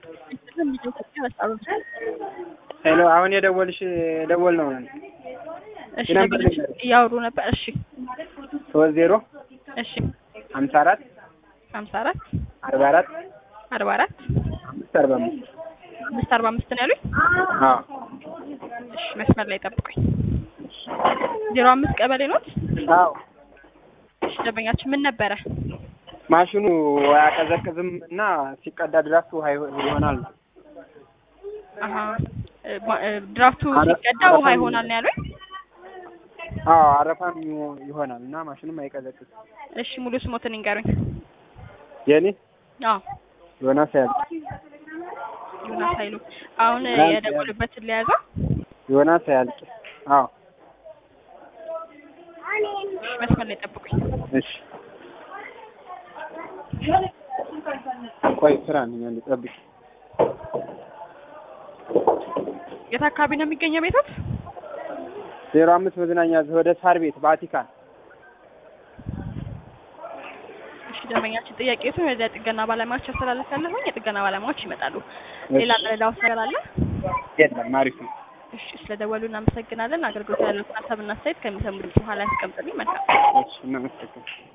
ሄሎ አሁን የደወልሽ የደወል ነው እሺ የነበር ደንበኞች ነገር እያወሩ ነበር። እሺ ሶስት ዜሮ እሺ ሀምሳ አራት ሀምሳ አራት አርባ አራት አርባ አራት አምስት አርባ አምስት አምስት አርባ አምስት ነው ያሉኝ። አዎ እሺ መስመር ላይ ጠብቁኝ። ዜሮ አምስት ቀበሌ ኖት። አዎ እሺ ደንበኛችን ምን ነበረ? ማሽኑ አያቀዘቅዝም እና ሲቀዳ ድራፍት ውሃ ይሆ- ይሆናል አሀ እ ማ- እ ድራፍቱ አረ- ሲቀዳ ውሃ አረፋም ይሆናል ነው ያሉኝ። አዎ አረፋም ይሆ- ይሆናል እና ማሽኑም አይቀዘቅዝ እሺ ሙሉ ስሞትን ይንገሩኝ። የኔ አዎ ዮናስ ያለ ዮናስ ኃይሉ አሁን ዮናስ የደወሉበትን ሊያዘው ዮናስ ያልቅ አዎ እሺ መስመር ላይ ጠብቁኝ። እሺ ቆይ ስራ ነኝ አንዴ ጠብቂ የት አካባቢ ነው የሚገኘው ቤቶት? ዜሮ አምስት መዝናኛ ወደ ሳር ቤት ቫቲካን እሺ ደንበኛችን ጥያቄቱን ወደ ጥገና ባለሙያዎች ያስተላልፍ ያለሁኝ የጥገና ባለሙያዎች ይመጣሉ። ሌላ ምረዳው ነገር አለ? የለም አሪፍ ነው እሺ ስለደወሉ እናመሰግናለን። አገልግሎት ያለው ሀሳብና አስተያየት ከሚሰሙ ድምጽ በኋላ ያስቀምጥልኝ። መልካም እሺ እናመሰግናለን